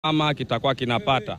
ama kitakuwa kinapata.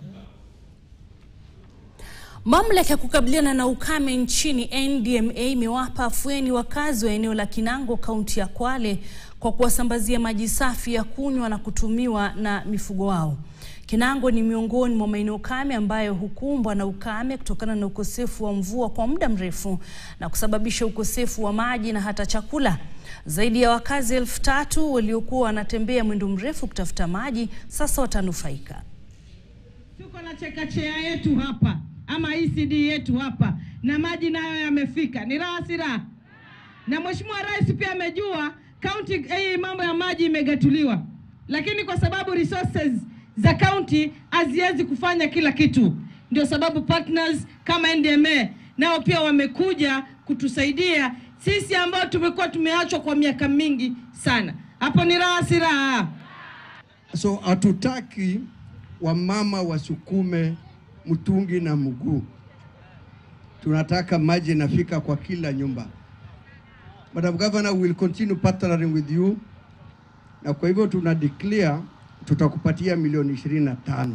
Mamlaka ya kukabiliana na ukame nchini NDMA imewapa afueni wakazi wa eneo la Kinango kaunti ya Kwale kwa kuwasambazia maji safi ya kunywa na kutumiwa na mifugo wao. Kinango ni miongoni mwa maeneo kame ambayo hukumbwa na ukame kutokana na ukosefu wa mvua kwa muda mrefu na kusababisha ukosefu wa maji na hata chakula. Zaidi ya wakazi elfu tatu waliokuwa wanatembea mwendo mrefu kutafuta maji sasa watanufaika. Tuko na chekechea yetu hapa ama ECD yetu hapa na maji nayo yamefika. Ni raha si raha? Na Mheshimiwa Rais pia amejua county hii mambo ya maji imegatuliwa, lakini kwa sababu resources za county haziwezi kufanya kila kitu, ndio sababu partners kama NDMA nao pia wamekuja kutusaidia sisi ambao tumekuwa tumeachwa kwa miaka mingi sana. Hapo ni raha si raha? So hatutaki wamama wasukume mtungi na mguu, tunataka maji inafika kwa kila nyumba. Madam Governor, we will continue partnering with you, na kwa hivyo tuna declare tutakupatia milioni ishirini na tano.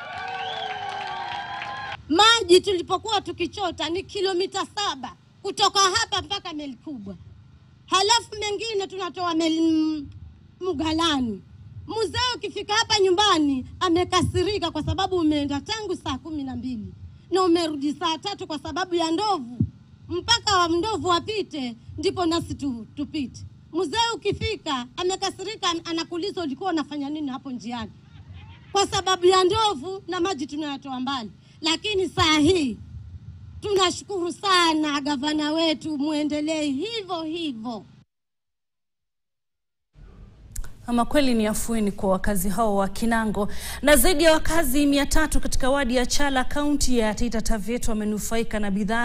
Maji tulipokuwa tukichota ni kilomita saba kutoka hapa mpaka meli kubwa, halafu mengine tunatoa meli Mgalani. Mzee ukifika hapa nyumbani amekasirika kwa sababu umeenda tangu saa kumi na mbili na umerudi saa tatu kwa sababu ya ndovu. Mpaka wa ndovu wapite ndipo nasi tu, tupite. Mzee ukifika amekasirika, anakuuliza ulikuwa unafanya nini hapo njiani, kwa sababu ya ndovu na maji tunayatoa mbali. Lakini saa hii tunashukuru sana gavana wetu, muendelee hivyo hivyo. Ama kweli ni afueni kwa wakazi hao wa Kinango. Na zaidi ya wakazi mia tatu katika wadi ya Chala kaunti ya Taita Taveta wamenufaika na bidhaa